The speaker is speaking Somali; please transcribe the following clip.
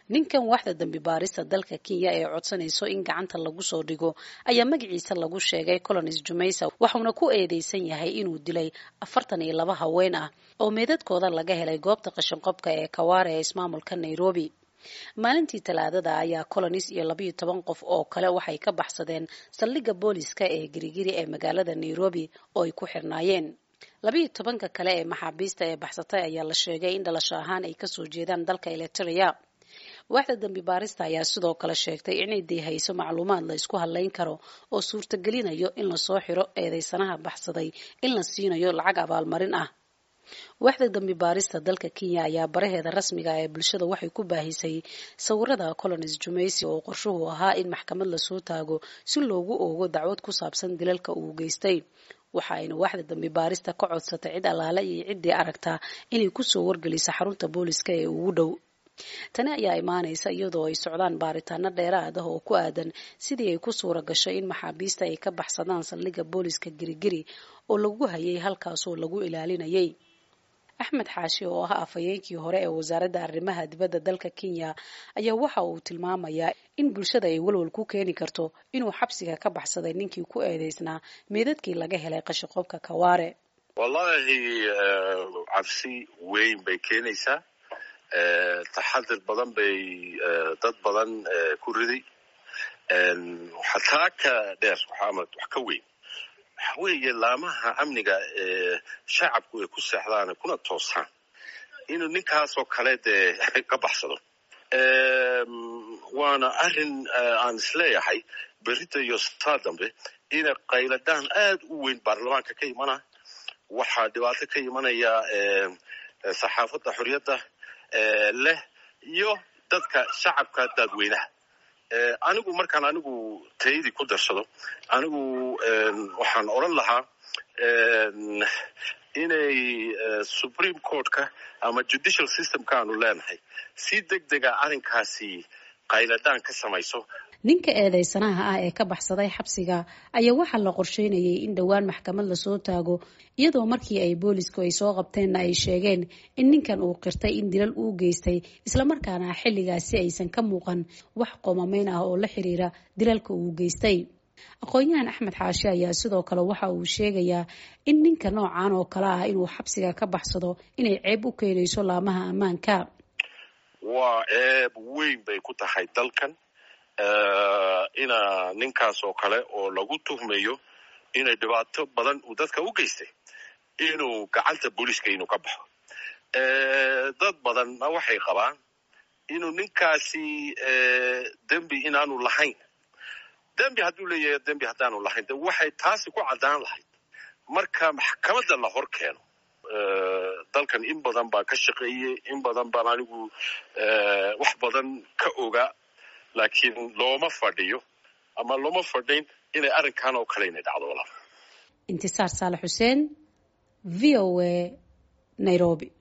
ninkan waaxda dambi baarista dalka kenya ee codsanayso in gacanta lagu soo dhigo ayaa magaciisa lagu sheegay colonis jumaysa waxauna ku eedeysan yahay inuu dilay afartan iyo laba haween ah oo meedadkooda laga helay goobta qashinqobka ee kawaare ee ismaamulka nairobi maalintii talaadada ayaa colonis iyo labayo toban qof oo kale waxay ka baxsadeen saldhigga booliska ee girigiri ee magaalada nairobi oo ay ku xirnaayeen labayo tobanka kale ee maxaabiista ee baxsatay ayaa la sheegay in dhalasho ahaan ay kasoo jeedaan dalka eliteria waaxda dambi baarista ayaa sidoo kale sheegtay inay deehayso macluumaad la isku hadlayn karo oo suurtagelinayo in lasoo xiro eedeysanaha baxsaday in la siinayo lacag abaalmarin ah waaxda dambi baarista dalka kenya ayaa baraheeda rasmiga ee bulshada waxay ku baahisay sawirada colonis jumaysi oo qorshuhu ahaa in maxkamad lasoo taago si loogu oogo dacwad ku saabsan dilalka uu geystay waxa ayna waaxda dambi baarista ka codsatay cid allaale iyo ciddii aragtaa inay kusoo wargeliso xarunta booliska ee ugu dhow tani ayaa imaanaysa iyadoo ay socdaan baaritaano dheeraad ah oo ku aadan sidii ay ku suura gashay in maxaabiista ay ka baxsadaan saldhigga booliska girigiri oo lagu hayay halkaasoo lagu ilaalinayay axmed xaashi oo ah afhayeenkii hore ee wasaaradda arrimaha dibadda dalka kenya ayaa waxa uu tilmaamayaa in bulshada ay walwal ku keeni karto inuu xabsiga ka baxsaday ninkii ku eedeysnaa meedadkii laga helay qashiqoobka kawaare wallaahi cabsi weyn bay keenaysaa taxadir badan bay dad badan ku riday xataa ka dheer wax ka weyn waxa weeye laamaha amniga ee shacabku ay ku seexdaan kuna toosaan inuu ninkaasoo kale dee ka baxsado waana arrin aan isleeyahay berita iyo saa dambe ina qayladaan aad u weyn baarlamaanka ka imana waxaa dhibaato ka imanaya saxaafadda xorriyadda leh iyo dadka shacabka dadweynaha anigu markaan anigu tayadii ku darsado anigu waxaan odran lahaa inay supreme courtka ama judicial systemka aanu leenahay si deg dega arrinkaasi qayladaan ka samayso ninka eedeysanaha ah ee ka baxsaday xabsiga ayaa waxaa la qorsheynayay in dhowaan maxkamad lasoo taago iyadoo markii ay boolisku ay soo qabteenna ay sheegeen in ninkan uu qirtay in dilal uu geystay islamarkaana xilligaasi aysan ka muuqan wax qomameyn ah oo la xiriira dilalka uu geystay aqoon-yahan axmed xaashi ayaa sidoo kale waxa uu sheegayaa in ninka noocan oo kale ah inuu xabsiga ka baxsado inay ceeb u keenayso laamaha ammaanka waa ceeb weyn bay ku tahay dalkan ina ninkaas oo kale oo lagu tuhmayo inay dhibaato badan uu dadka u geystay inuu gacanta booliiska inuu ka baxo dad badanna waxay qabaan inuu ninkaasi dembi inaanu lahayn dembi hadduu leeyahay dembi haddaanu lahayn de waxay taasi ku caddaan lahayd marka maxkamadda la hor keeno dalkan in badan baa ka shaqeeyey in badan baan anigu wax badan ka ogaa laakiin looma fadhiyo ama looma fadhin inay arrinkan oo kale inay dhacdo walaal intisaar saalax xuseen v o a nairobi